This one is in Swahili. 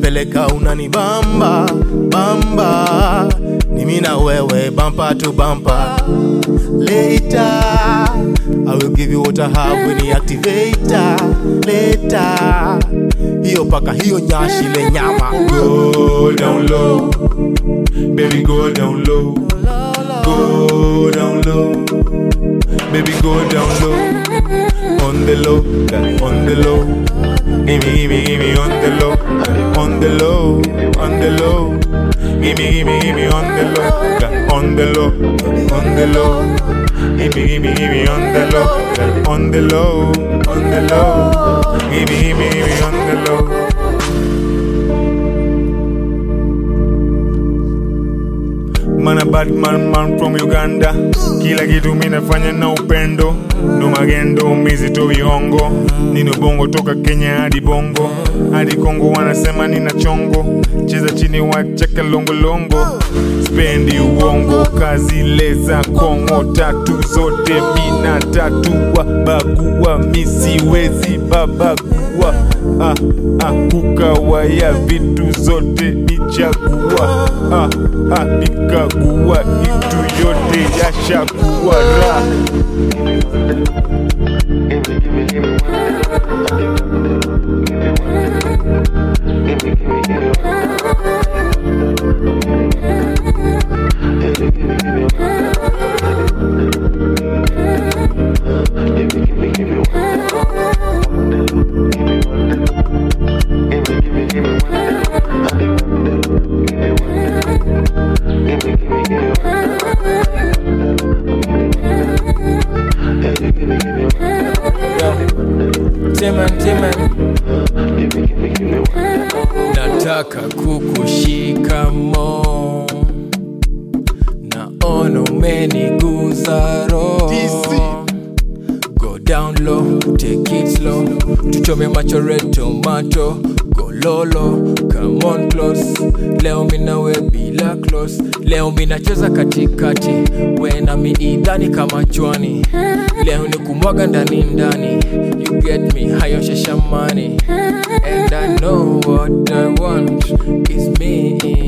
unanipeleka unanibamba bamba ni mimi na wewe bumper to bumper later I will give you what I have when you activator later hiyo paka hiyo nyashi le nyama Go down low, baby, go down low. Go down low, baby, go down low. On the low, on the low. Gimme, gimme, gimme on the low, on the low, on the low. Gimme, gimme, gimme on the low, on the low, on the low. Gimme, gimme, gimme on the low, on the low, on the low. Gimme, gimme, gimme on the low. Man a bad man, man from Uganda. Kila kitu mi nafanya na upendo, no magendo, mizito vihongo. Nino bongo toka Kenya hadi bongo hadi Kongo, wanasema nina chongo. Cheza chini wacheka longolongo, spendi uongo, kazi leza Kongo, tatu zote mina tatua, bagua misiwezi babagua ah, ah, kukawaya vitu zote nichagua ah, ah, nikagua itu yote yashakuwa raha Timan, Timan. Nataka kukushika mo, naona umeniguza roho. Go down low, take it slow, tuchome macho red tomato. Go lolo, come on close. Leo minawe bila close, leo minacheza katikati, we na miidani kama chwani. Leo ni kumwaga ndani ndani, you get me hayo shashamani, and I know what I want is me.